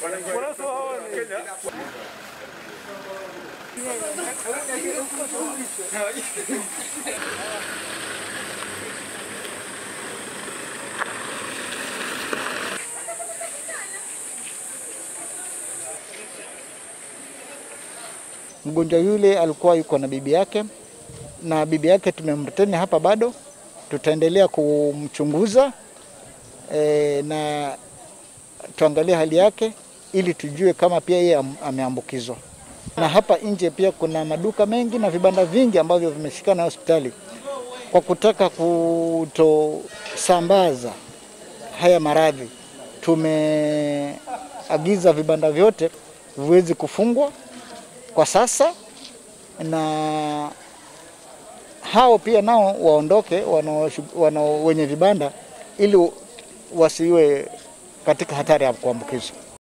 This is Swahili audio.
Mgonjwa yule alikuwa yuko na bibi yake, na bibi yake tumemreteni hapa bado, tutaendelea kumchunguza e, na tuangalie hali yake ili tujue kama pia yeye am- ameambukizwa. Na hapa nje pia kuna maduka mengi na vibanda vingi ambavyo vimeshikana na hospitali kwa kutaka kutosambaza haya maradhi. Tumeagiza vibanda vyote viweze kufungwa kwa sasa, na hao pia nao waondoke wanao, wanao wenye vibanda ili wasiwe katika hatari ya kuambukizwa.